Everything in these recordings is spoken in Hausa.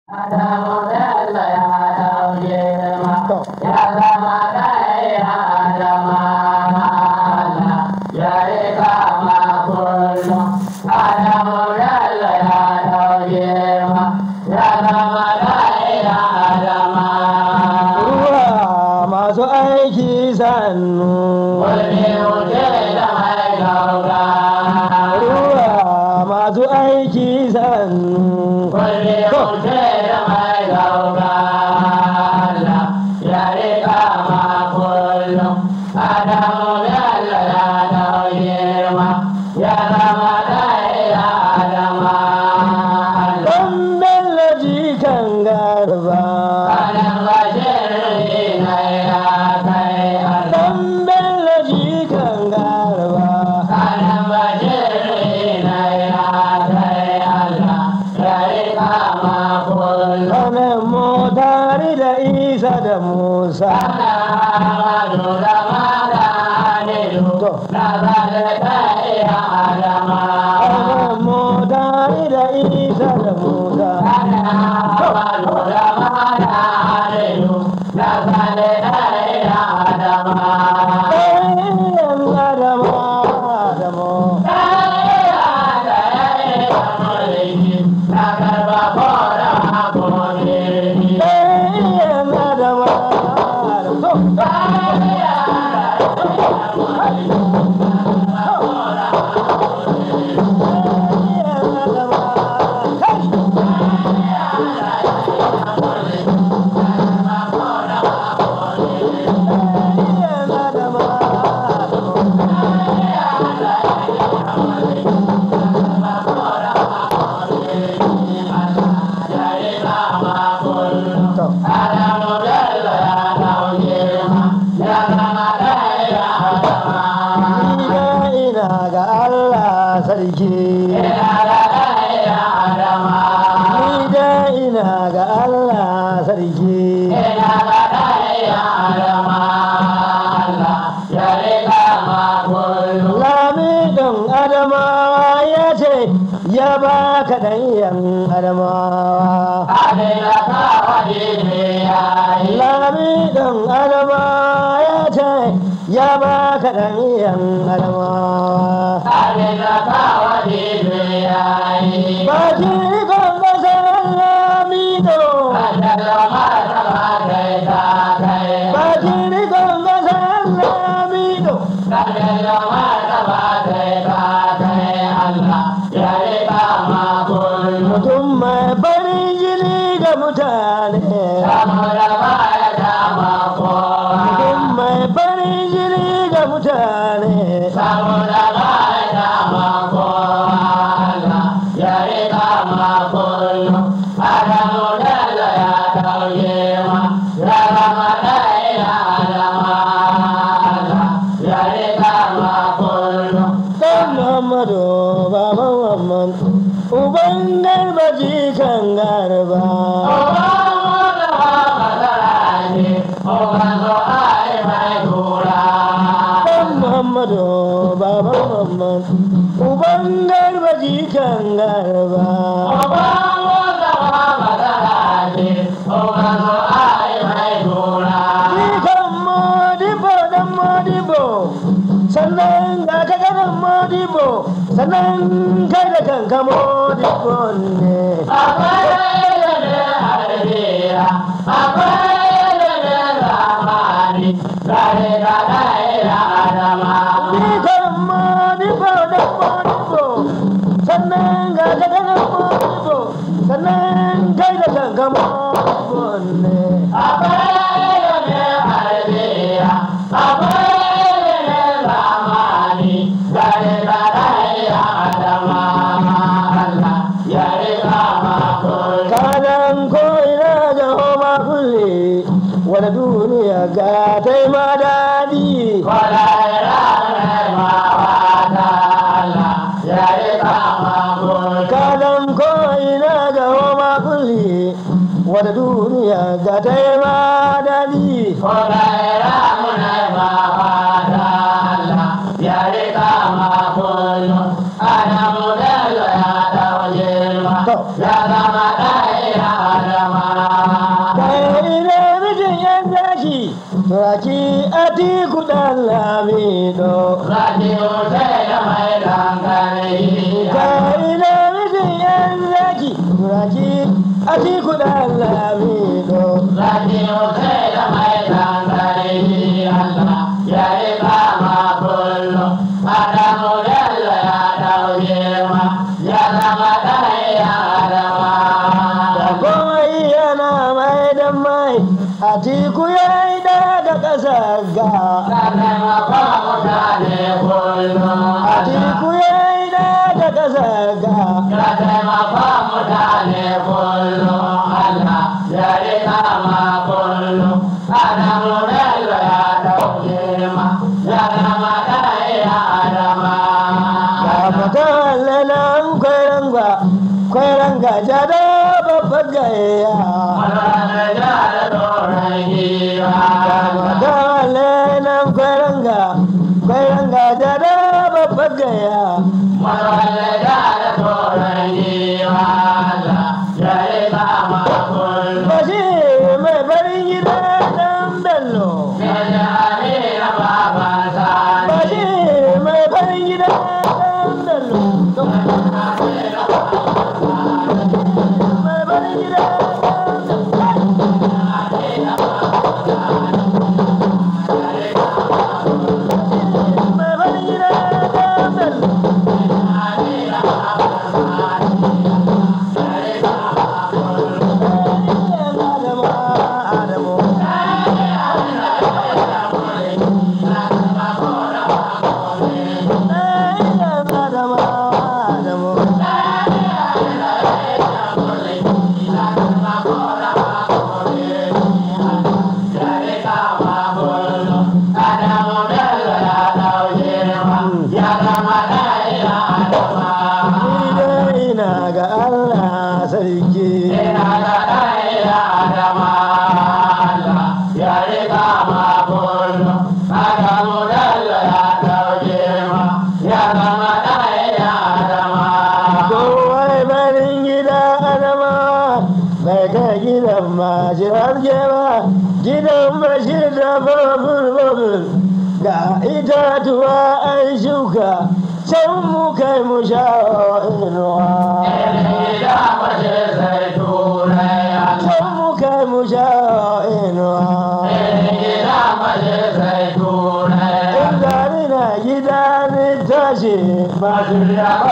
ruwa masu aiki sannu ruwa masu aiki sannu ɗan bello jikan garba ɗan bello jikan garba kanan motari da isa da musa kanan motari da isa da musa ɗayan adama adamo ɗayan adama adamo ɗayan adama kai ɗayan adama adamo Ina ina ga Allah sarki Ni da ina ga Allah sarki Lami ɗan Adamawa ya ce ya ba ka ɗanyen Adamawa Lami ɗan Adamawa ya ce ya ba ka ɗanyen Adamawa Ba ki kon ƙasar Lamido Ba ki kon ƙasar Lamido Mutum mai farin jini ga mutane Mutum mai farin jini ga mutane Dan Muhammadu baban Muhammad Uban garba jikan garba Dan Muhammadu baban Muhammad Uban garba jikan garba Jikan Modibo dan Modibo Sannan ga ka ganin Modibo Sannan kai da kanka Modibo ne Jikan Modibo dan Modibo Sannan ga ka ganin Modibo Sannan kai da kanka Modibo ne kanan ko ina ga homa kulle wani duniya ga ta yi ma daɗi kanan ko ina ga homa kulle wani duniya ga ta yi ma daɗi Ya zama ɗaya Raki ati kudan lamido Radio sai da mai dangane Kai na mijin yan zaki Raki ati kudan lamido Radio sai da mai dangane Allah ya yi kama kullum Adamu Bello ya dauke ma ya zama ɗaya Da Adama komai yana mai da mai Atiku ya yi daga ƙasar ga Ka taimaka mutane kullum Atiku ya yi daga ƙasar ga Ya taimaka mutane kullum Allah ya yi kama kullum Adamu Bello ya dauke ma ya zama ɗaya Adama Kamata lalan kwaranga Kwaranga jada babbar gaya Kamata lalan kwaranga Kwaranga jada babbar gaya Bashi mai barin gida dan bello Bashi mai barin gida dan bello Mai barin gida dan bello Mai barin gida dan bello Adamu Adamu Adamu Adamu Ni dai ina ga Allah sarki Kowai barin gida adama bai kai gidan majirar ba gidan bashir da babur babur ga itatuwa an shuka can mu kai mu sha inuwa can mu kai mu sha inuwa in gari na gida ni tashi ba in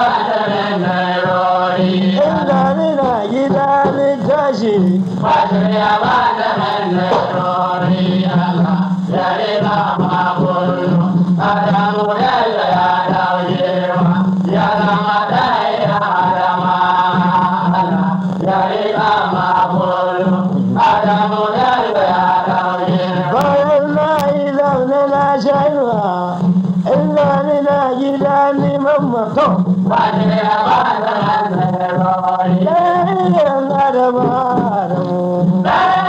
gari na gida ni tashi bayan na yi zaune na sha inuwa in gari na gida ni mamma to ɗayan adama adamu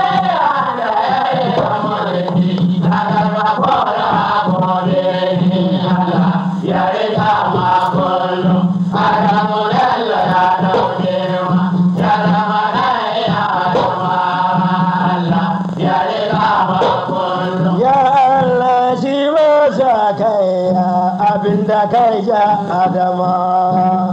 Ya Allah shi masa kai abinda kai ja Adama.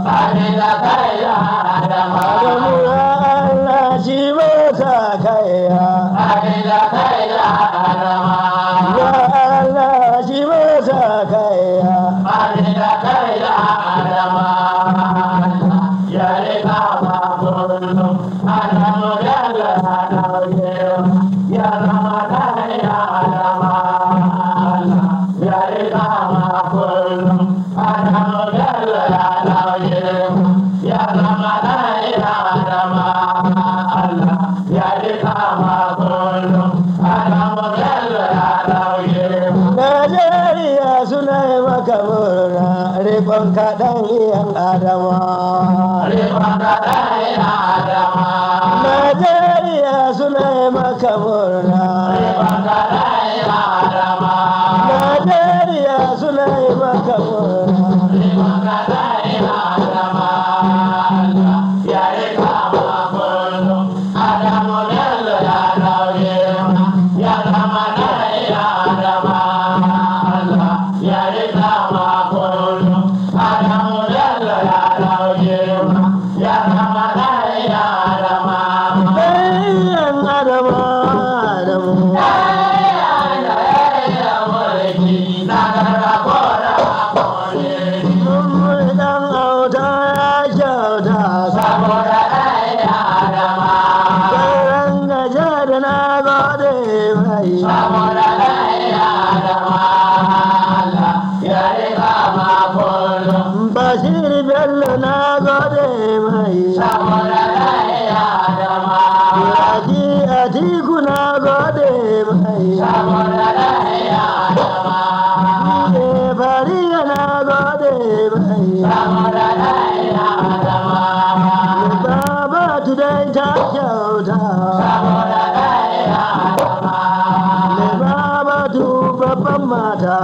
Adamu ya Allah shi masa kai Ya Allah shi masa kai Najeriya suna yi maka murna rikon kaɗan iyan Adama. Najeriya suna yi maka murna. Najeriya suna yi maka murna. Yeah. adama adamu mun dan auta ya kyauta sauran gaje da na gode mai bashir bello na gode mai yaji atiku na gode mai ne fariya na gode mai baba tudai ta kyauta ne baba tu babban mata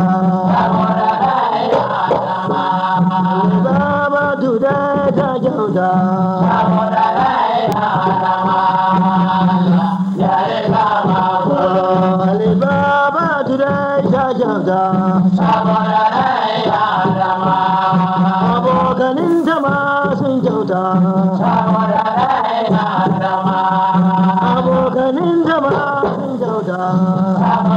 ne baba tudai ta kyauta ne baba tudai ta kyauta abokanin ta ma sun kyauta abokanin ta ma sun kyauta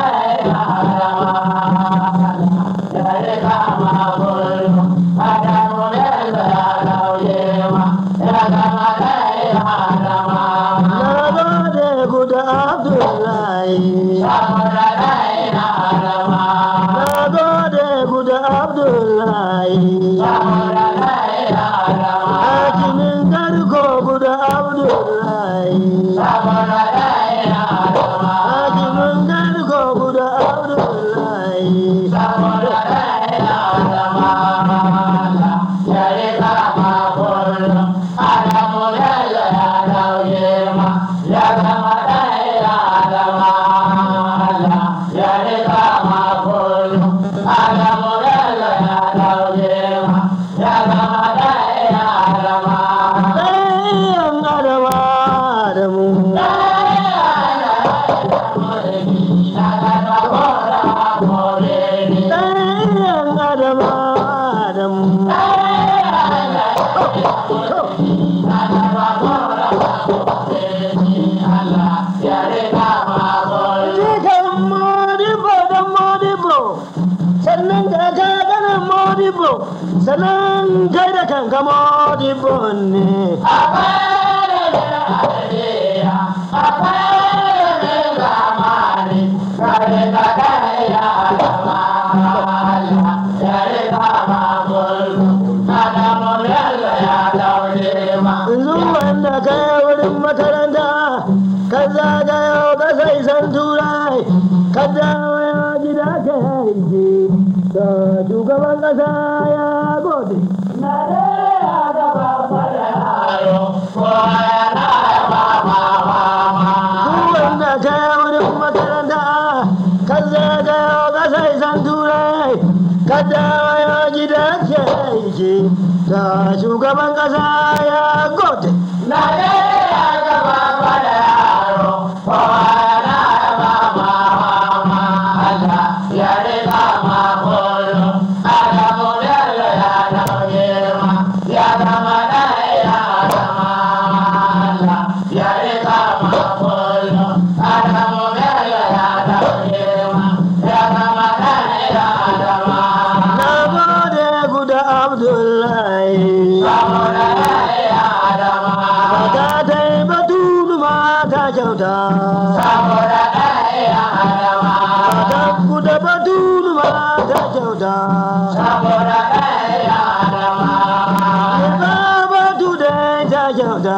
na gode ku da abdullahi na gode ku da abdullahi hakimin garko ku da abdullahi hakimin garko ku da abdullahi ɗayan adama adamu ɗayan adama adamu jikan modibo dan modibo sannan ka ka ganin modibo sannan kai da kanka modibo ne yanzu wanda ka yi wurin makaranta ka zagayo ka sai san turai ka dawo ya gida ka yi da shugaban kasa ya gode duk wanda ka yi wurin makaranta ka zagayo ka sai san turai ka dawo ya gida ka yi da shugaban kasa ya gode na gode ku da abdullahi Mata ta yi batulu mata kyauta. Mata ku da batulu mata kyauta. Ba batu da ta kyauta.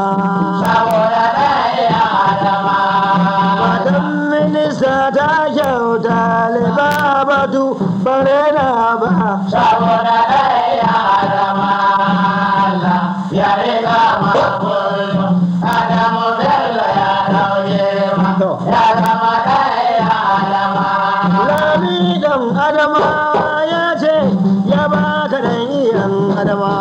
Matan minista ta kyauta. Leba batu bare na ba. Lami dan Adama ya ce ya baka dan iyan Adama.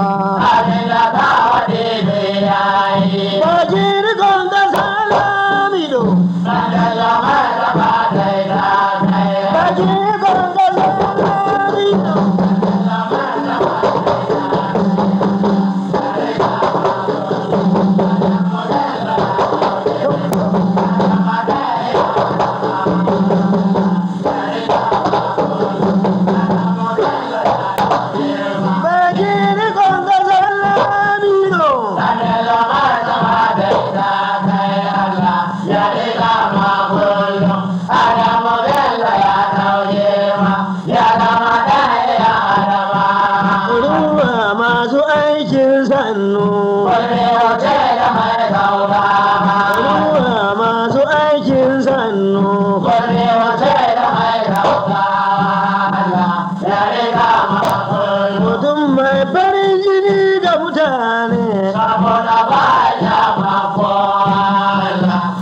Baji rikon kasa lamido. Baji rikon kasa lamido.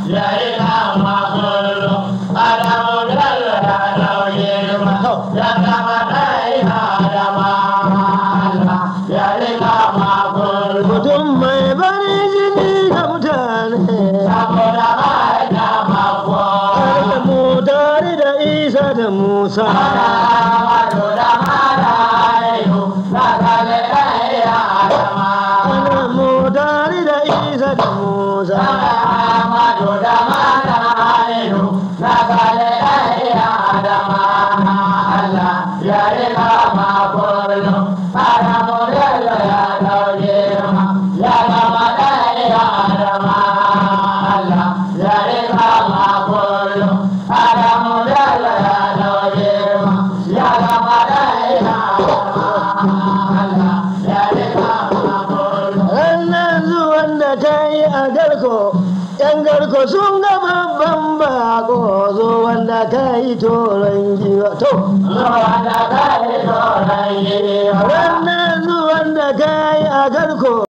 ya yi kama kullum adamu bello ya dauke ma ya zama ɗaya adama Allah ya yi kama kullum mutum mai bari jini da mutane saboda mai kama kullum da mu tare da isa da musa ana mu tare da isa da musa ranar zuwan da ta yi a garko yan garko sun ga babban bako zuwan da ka yi toron giwa to ranar zuwan da ka yi a garko